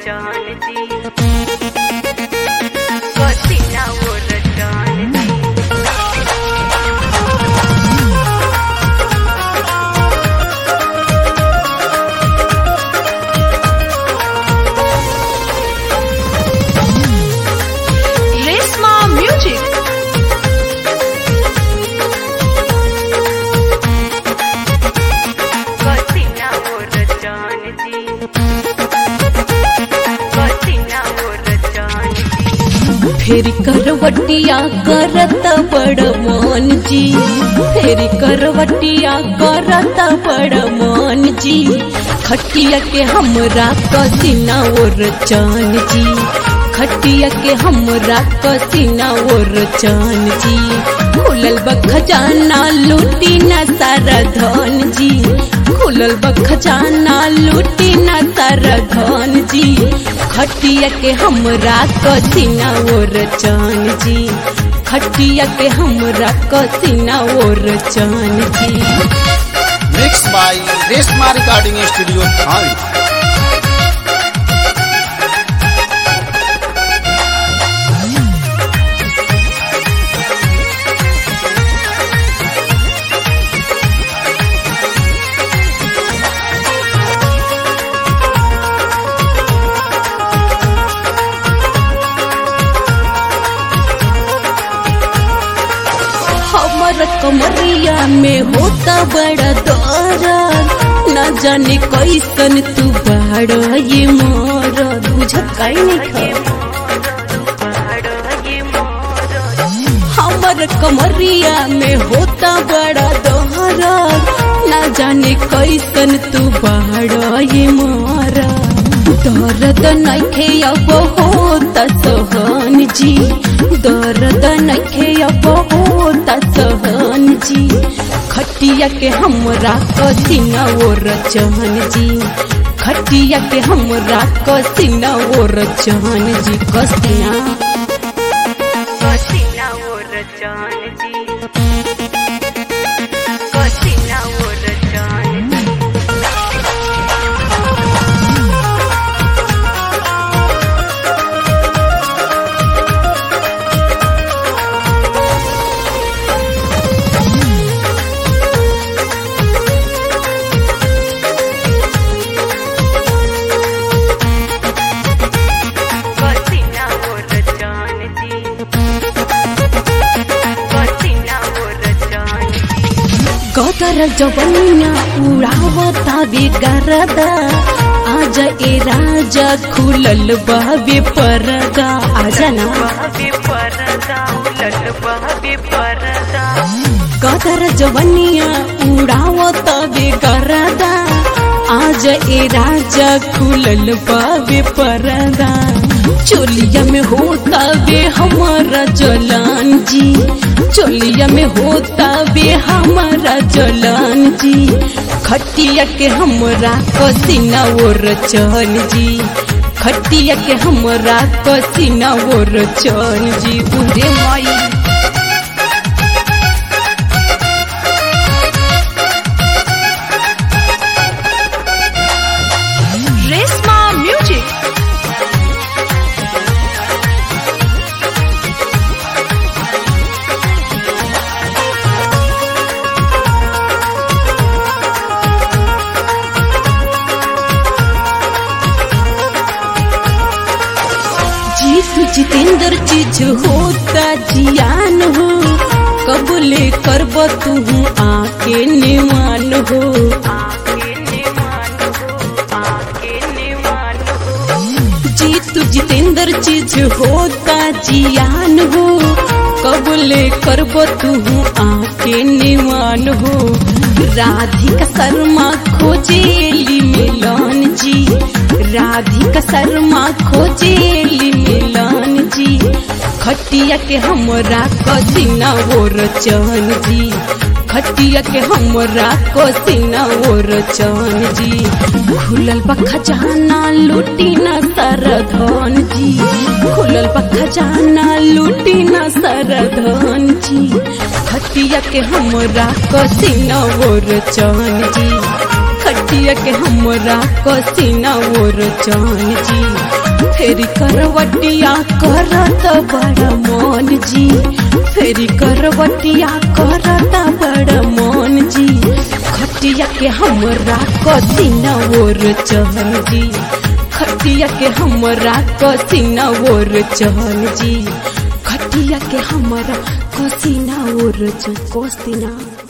जानती पसीना वो जानती Resma Music. पसीना वो जानती पसीना वो जानती फेरी करवटिया करत बड़ मन जी फेरी करवटिया करत बड़ मन जी खटिया के हमरा कसीना और चान जी खटिया के हमरा कसीना और चान जी खुलल बखजाना लूटी न सारा धन जी खुलल बखजाना लूटी न सारा धन जी खटिया के हमरा कसीना और चान जी खटिया के हमरा कसीना और चान जी mix by Reshma recording studio थाने हमर कमरिया में होता बड़ा दर्द न जाने कैसन तू बाड़ ये मोर बुझत काई नहीं हमर कमरिया में होता बड़ा दर्द न जाने कैसन तू बाड़ ये मोर दर्द नखे अब होता सहन जी दर्द नखे अब होता सहन जी खटिया के हमरा कसीना और चहन जी खटिया के हमरा कसीना और चहन जी कसीना पसीना वो जानती पसीना वो जानती पसीना वो जानती पसीना वो जानती गदर जवनिया उड़ावता बेगरदा आज ए राजा खुलल बाबे परदा आजा ना बहबे परदा उलट बहबे परदा गदर जवनिया उड़ावता बेगरदा आज ए राजा खुलल बाबे परदा चोलिया में होता बे हमारा जलान जी चोलिया में होता बे हमारा जलान जी खटिया के हमरा कसीना और चन जी खटिया के हमरा कसीना और चन जी उरे माई Resma Music. जीत जितेंद्र चीज होता जियान हो कबूले करब तू आके निमान हो आके निमान हो आके निमान हो जीत जितेंद्र चीज होता जियान हो कबूले करब तू आके निमान हो राधिका शर्मा खोजेली मिलन जी राधिका शर्मा खोजेली मिलन जी खटिया के हमरा कसीना और चन जी खटिया के हमरा कसीना और चन जी खुलल बा खजाना लूटी न सर धन जी खुलल बा खजाना लूटी न सर धन जी खटिया के हमरा कसीना और चन जी खटिया खटिया के हमरा कसीना ओर जान जी फेरी करवटिया करत बड़ मन जी फेरी करवटिया करत बड़ मन जी खटिया के हमरा कसीना ओर चहन जी खटिया के हमरा कसीना ओर चहन जी खटिया के हमरा कसीना ओर चहन कोसीना